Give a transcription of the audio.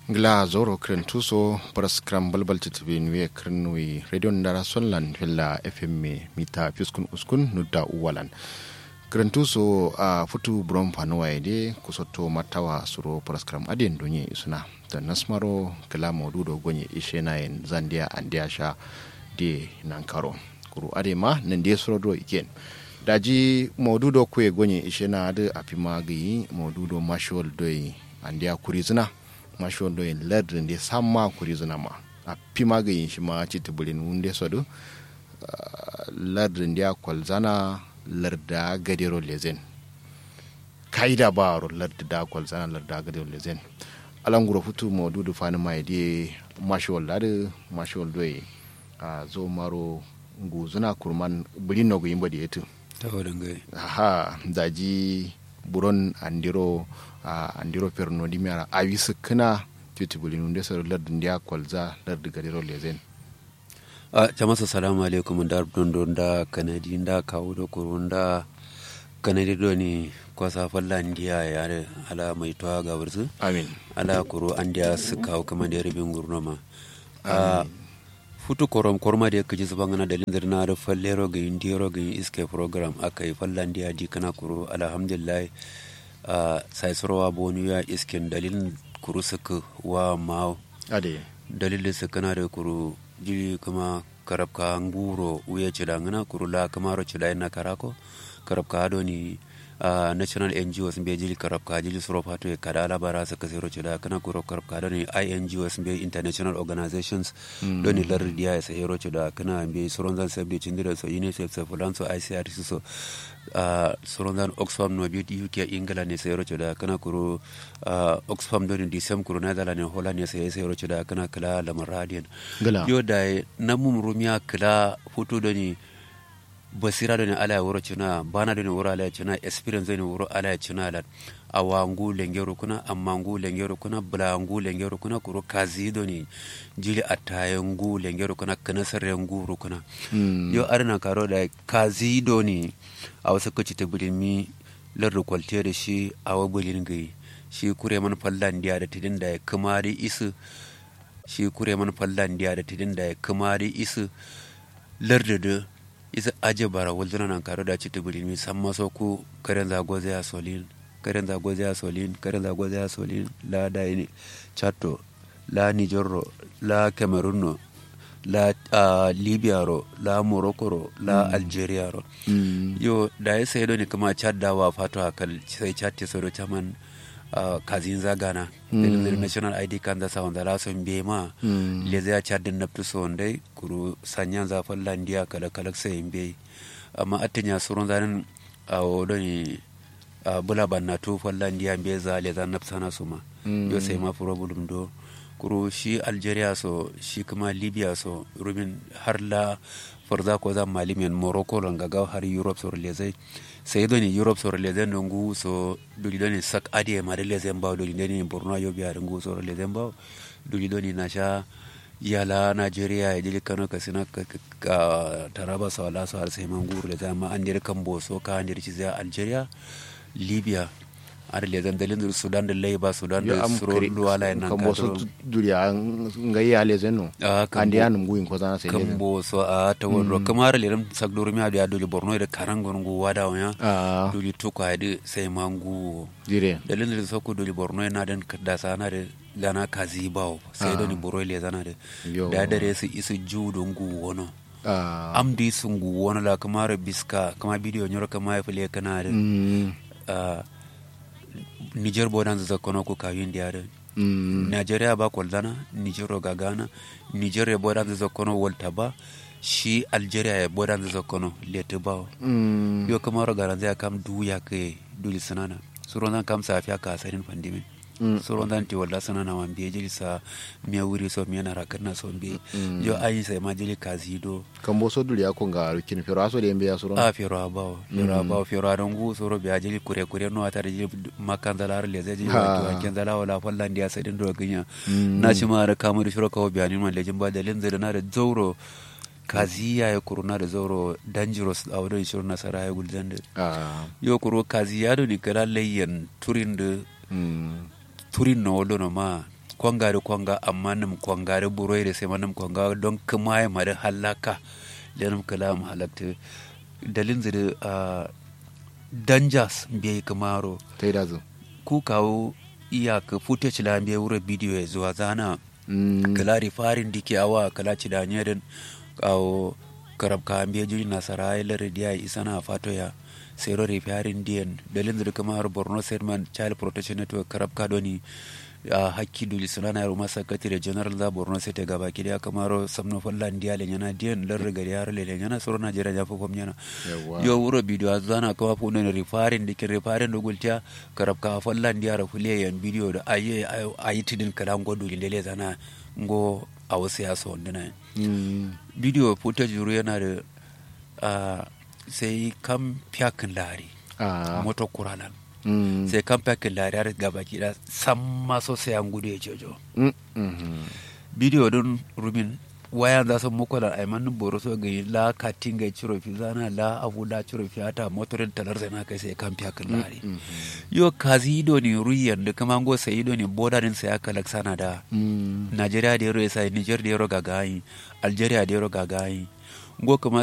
ngla zoro kren tuso pras kram balbal titbi nwe kren wi radio ndara sonlan fella fm me mita piskun uskun nudda uwalan kren tuso a futu brom panwa de kusoto matawa suro pras kram aden donye isuna da nasmaro kala modudo gonye ishena en zandia andia sha de nankaro kuru ade ma nan de suro do iken daji modudo kwe gonye ishena de apima gi modudo mashol doy andia kurizina mashol doy ladrin de samma kurizina ma a pima ga yin shi ma ci tubulin wunde sodu ladrin dia kwalzana larda gadero lezen kaida baro larda da kwalzana larda gadero lezen alanguro futu modudo fani mai de mashol lade mashol doy a zo maro nguzuna kurman bulin no yimba de yetu tawadangai ha daji buron andiro a andiro perno di miara awi sukuna titibuli nunde sar lardin dia kwalza lardi gadiro lezen a jamasa salamu alaikum da don da kanadi da kawo da kurun da kanadi do ni kwasa falla ndiya ya ala mai towa ga wursu amin ala kuro an da su kawo kama da rubin gurnoma a futu korom korma da kaji zuba ngana da lindir na da fallero ga indiro ga iske program aka yi falla ndiya di kana kuro alhamdulillah a sai sorowa bonu ya iskin dalilin kuru suka wa ma ade dalilin su kana da kuru jiri kuma karabka nguro uye cida ngana kuru la kamaro cida ina karako karabka ado ni uh, national ngos mbe jili karabka jili suro fato e kada ala bara sa kasiro cida kana kuro karabka ado ni ingos mbe international organizations mm. do ni lar dia e sa hero cida kana mbe suro zan sabde cindira so unicef so fulan so icrc so uh, sorondan oxfam no biyu uk ingila ne sayaro da kana kuro uh, oxfam do ni disem kuro na dala ne hola ne sayi sayaro da kana kala lamar radian gala yo da na mum rumiya kala foto do ni basira do ni ala ya wuro cina bana do ni wuro ala ya cina experience do ni wuro ala ya cina la awa ngu lengero kuna amma ngu lengero kuna bula ngu lengero kuna kuro kazi do ni jili ataye ngu lengero kuna kana sarre ngu kuna mm. yo arna karo da kazi do ni a wasu kaci ta bulimi lardu kwalte da shi a wa bulin gai shi kure man fallan diya da tidin da ya kamari isu shi kure man fallan diya da tidin da ya kamari isu lardu da isa aje bara wulzuna nan karo da ci ta bulimi san maso ku karen zago zai solin karen zago zai solin karen zago zai solin la da ne chato la nijorro la cameroon la uh, libya ro la morocco ro la mm. algeria ro mm. yo da ya sai ni kuma chad da wa fato akal sai chad te soro chaman uh, kazin zagana mm. the national id kan da sa wanda la son be ma mm. le zai chad din naftu so ndai kuru sanyan za fallandiya kala kala sai be amma atinya surun zanin a wodo ni uh, bula banna to fallandiya be za le zan nafsana suma mm. yo sai ma problem do kuro shi algeria so shi kuma libya so rumin har la farza ko za malimiyan morocco ron gaga har europe so lezai sai do ni europe so lezai ngu so duli do ni sak adi ma de lezai ba duli do ni borno yo biya ngu so lezai ba duli do ni nasha yala nigeria ya jili kano ka sina ka, ka taraba so la so har sai mangu lezai ma an dir kan boso ka an dir ci zai algeria libya ar le zan dalin sudan da laiba sudan da suro luwala nan kan boso duriya ngai ya le zeno kan dia num guin ko zana sai kan boso a ta wonro kamar le ram sak duru mi adiya duli borno da karangon gu wada wanya duli to ko adi sai mangu dire dalin da soko duli borno na dan da sana da lana kazi bawo sai doni boro le zana da da dare su isu judo ngu wono am di sungu wono la kamar biska kama bidiyo nyoro kama ya fule kana da niger bodan za kono ko kawin diare mm. nigeria ba koldana niger ga gana niger ya bodan za kono wolta ba shi algeria ya bodan za kono lete ba mm. yo kamar ga ran kam duya ke duli sanana suron zan kam safiya ka sarin pandimin mm. suron zan ti walla sanana wan biye jili sa miya wuri so miya na rakar na son biye mm. yo ayi sai ma jili kazido kan bo so duli akon ga rukin fero aso da yambe ya suron a fero abawo fero abawo fero adon gu soro biya jili kure kure no ata jili makan zalar le zai jili wato anken zala wala fallan dia sai din do ganya na ci ma ra kamar shiro kawo biya ni man lejin ba dalin zai na da zauro kaziya ya kuruna da zauro dangerous a wadon shirin nasara ya gulzan da yo kuro kaziya do ni kala layyan turin da turin na wado ma kwanga da kwanga amma nam kwanga da buroi da sai manam kwanga don kuma ya mari halaka lenum kala mu halakta dalin zira uh, danjas bai kamaro ta yi dazu ku kawo iyaka footage la bai wura bidiyo ya zuwa zana Mm, kala farin dike awa kala ci da nyeren kawo karab ka ambiya juri nasara ya lare dia isana fato ya sero re farin diyan dalin da kuma har borno sedman child protection network karab ka doni a hakki duli sunana yaro masa katire general da borno state gaba ki da kamaro samno fallan dia le nyana diyan lare gari har le nyana soro najeriya ja fofom nyana yawa yo wuro bidiyo zana kama fu ne rifarin dike rifarin do gulta karab ka fallan dia ra fuliya yan bidiyo da ayi ayi tidin kala ngodo lele zana ngo a wasu ya so wanduna Mm, bidiyo footage juru yana da ah, sai kan fiyakin lari ah, moto kuralan mm, sai kan fiyakin lari har gaba da san maso sai an gudu ya jojo mm, mhm. bidiyo don rumin wayan za su muku da aimanin boro so ga la katin ga ciro fi zana la abu la ciro fi ata motorin talar sai na kai sai kan fiyakin lari yo kazi ido ne ruyan da kuma go sai ido ne bodarin sai aka laksana da Mm, Najeriya da yaro ya sai Niger da yaro gagayi Algeria da yaro gagayi ngo kuma